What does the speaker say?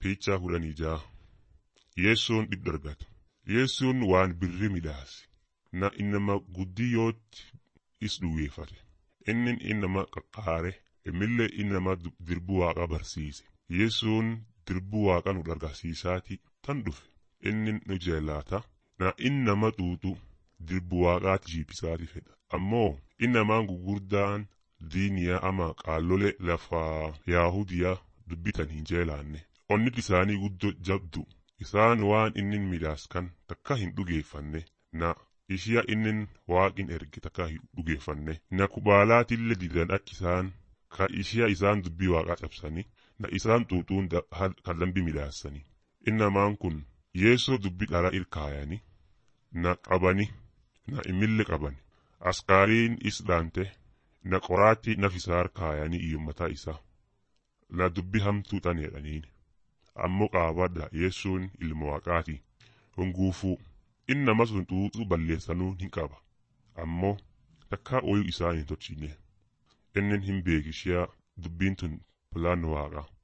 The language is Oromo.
Fiichaa kudhanii ja'a. Yeessoon dhibba argata. Yeessoon waan birri midhaase. Na innama guddiyootti is duwweeffate. Inni innama qaqqaare. Immillee innama dirbu waaqa barsiise. Yeessoon dirbu waaqa nu argisiisaati tan dhufe. Inni nu jeelaata. Na innama xuuxu dirbu waaqaati jiibbisaati fedha. Ammoo innamaan gugurdaan diiniyaa ama qaallole lafaa yaahudiyaa dubbitan hin jeelaanne. Onnit isaanii guddoo jabdu. Isaan waan innin midhaas kan takka hin dhugeeffanne. Na ishiya innin waaqin erge takka hin dhugeeffanne. Na kubaalaatillee didan akka isaan ka ishiya isaan dubbii waaqaa cabsanii. Na isaan xuuxuun kan lambi midhaassanii. Innamaan kun yeessoo dubbii dhara ilkaayanii. Na qabani. Na imille qabani. Askaariin is dhaante. Na qoraatti nafisaar kaayanii iyyummataa isaa. Na dubbi hamtuu tan jedhaniin. Ammoo qaabadha yeessuun ilma waaqaati. Hunguufuu innama sun xuuxuu balleessanuu hin qaba. Ammoo takkaa ooyuu isaa hin tolchine. Inni hin beekishiyaa dubbiin tun pilaan waaqa.